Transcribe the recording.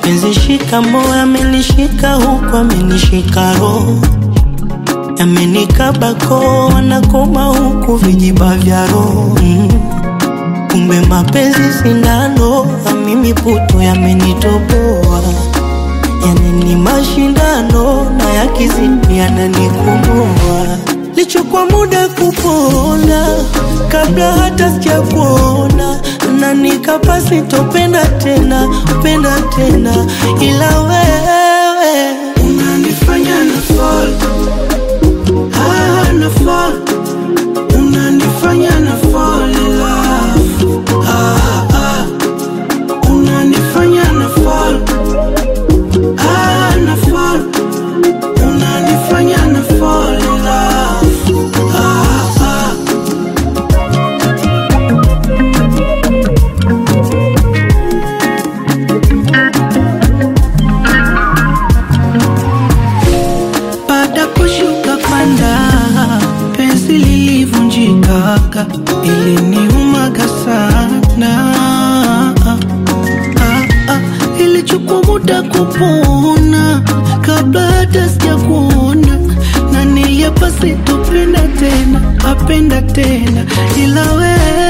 mapenzi shika moyo amenishika huku amenishika roho yamenikaba koo wanakoma huku vijiba vya roho mm. kumbe mapenzi sindano na mimi puto yamenitoboa yani ni mashindano na yakizidi yananikomboa lichukua muda kupona kabla hata sijakuona na nikapa sitopenda tena penda tena ila wewe unanifanya na fall ah, na fall unanifanya na fall in love ah, ah. unanifanya na fall ah, na fall unanifanya na fall in love ah, ah. baada kushuka panda penzi lilivunjikaga iliniumaga sana ah, ah, ilichukua muda kupona kabla hata sijakuona na niliapa sitopenda tena apenda tena ila wewe